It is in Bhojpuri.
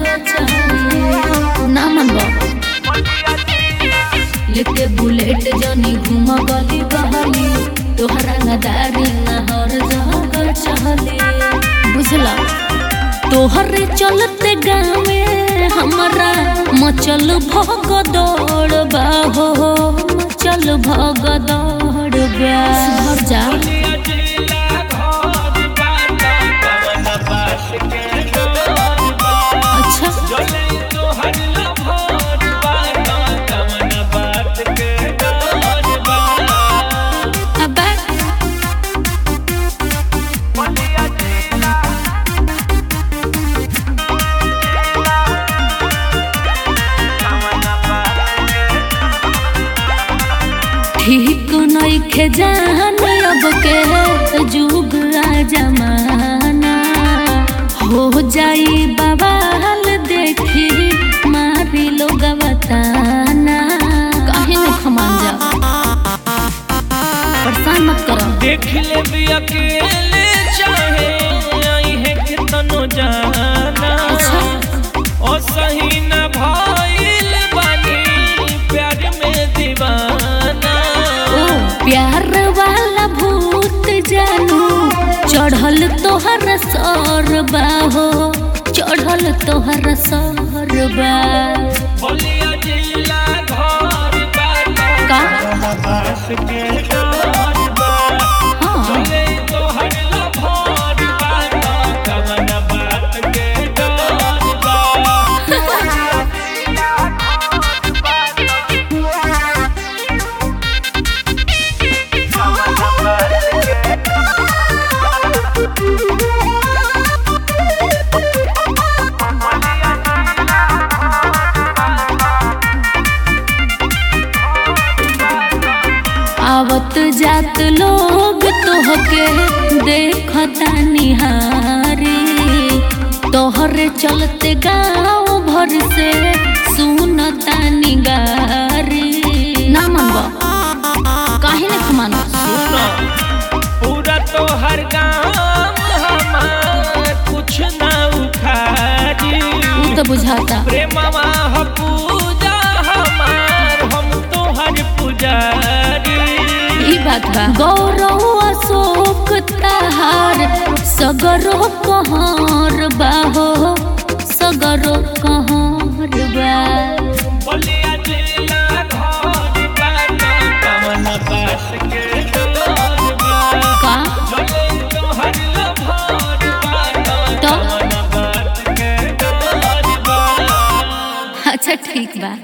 चाहिए ना मनबा लेके बुलेट जनी घूम गली बहली तोहरा नदारी नहर जहर चहले बुझला तोहरे चलते गावे हमरा मचल भग दौड़ बाहो मचल भग दौड़ बा सुधर जा अच्छा अबे ठीक नइखे जान अब के जुग आ जमाना हो जाई बवाल देखी मारी लोग बताना काहे में खमान जा परेशान मत करो देख ले भी अकेले चाहे आई है कितनो जाना अच्छा ओ सही न भइल बानी प्यार में दीवाना ओ प्यार वाला भूत जानू चढ़ल तोहर सर बाहो चढ़ल तोहर सर बा बोलिया जिला घर बाटा का बास के डर बा हाँ चले तो हर लभर बाटा कवन बात के डर बा आवत जात लोग तोहके देखता निहारी तोहरे चलते गाँव भर से सुनता निगारी ना मनबा काहे ने खमानो सुनो पूरा तो हर गांव हमार कुछ ना उखाड़ी उ तो बुझाता प्रेमवा ह पूजा हमार हम तो हर पुजारी ई बात बा गौरव अशोक तहार सगरो कहर बाहो सगरो कहर बा बोलिया जिला घर बाटा कवन बास के डर बा का चले तो हर लभर बाटा तो? कवन बात के डर बा अच्छा ठीक बा